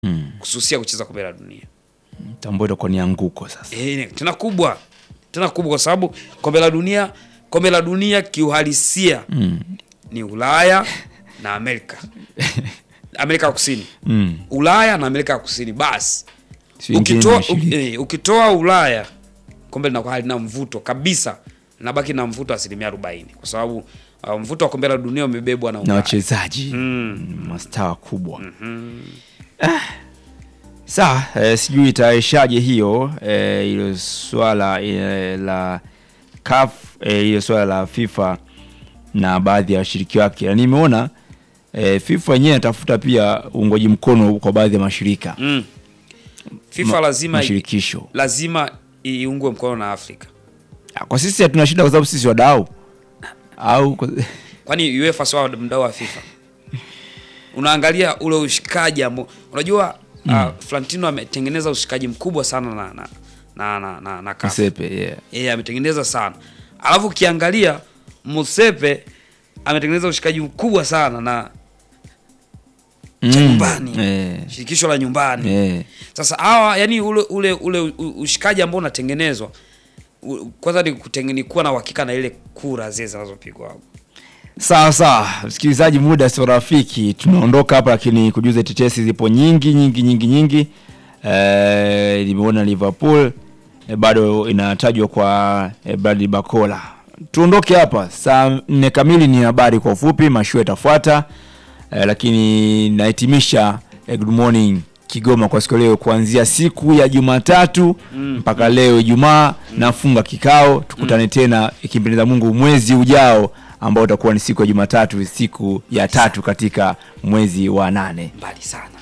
Mm. kususia kucheza kombe la dunia Tambo itakuwa ni anguko sasa. e, tena kubwa tena kubwa kwa sababu kombe la dunia kombe la dunia kiuhalisia Mm. ni Ulaya na Amerika Amerika ya Kusini Mm. Ulaya na Amerika ya Kusini basi Si wengine ukitoa, wanashiriki. eh, ukitoa Ulaya kombe linakuwa halina mvuto kabisa, linabaki na mvuto asilimia arobaini kwa sababu uh, mvuto wa kombe la dunia umebebwa na na Ulaya. wachezaji Mm. mastaa kubwa ah. Sawa, eh, sijui itaishaje hiyo eh, ilo swala eh, la CAF eh, ilo swala la FIFA na baadhi ya washiriki wake, na nimeona eh, FIFA yenyewe inatafuta pia uungwaji mkono kwa baadhi ya mashirika Mm. FIFA Ma- lazima mashirikisho. lazima iungwe mkono na Afrika, Ah, Kwa sisi hatuna shida kwa sababu sisi wadau au kwa... kwani UEFA sio mdau wa FIFA. Unaangalia ule ushikaji ambao unajua uh, Flantino ametengeneza ushikaji mkubwa sana na na na na, na, na CAF. Msepe, yeah. yeye ametengeneza sana alafu ukiangalia Musepe ametengeneza ushikaji mkubwa sana na cha Mm, nyumbani eh, shirikisho la nyumbani eh. sasa hawa yani ule ule ule u- ushikaji ambao unatengenezwa u- kwanza ni kutenge- ni kuwa na uhakika na ile kura zile zinazopigwa hapo Sawa sawa, msikilizaji, muda sio rafiki, tunaondoka hapa, lakini kujuza tetesi zipo nyingi nyingi nyingi nyingi. Eh, nimeona Liverpool eh, bado inatajwa kwa eh, Bradley Bakola. Tuondoke hapa saa nne kamili, ni habari kwa ufupi, mashua itafuata eh, lakini nahitimisha eh, good morning Kigoma kwa siku ya leo, kuanzia siku ya Jumatatu mpaka leo Ijumaa nafunga kikao. Tukutane tena ikimpendeza Mungu mwezi ujao ambao utakuwa ni siku ya Jumatatu, siku ya tatu katika mwezi wa nane. mbali sana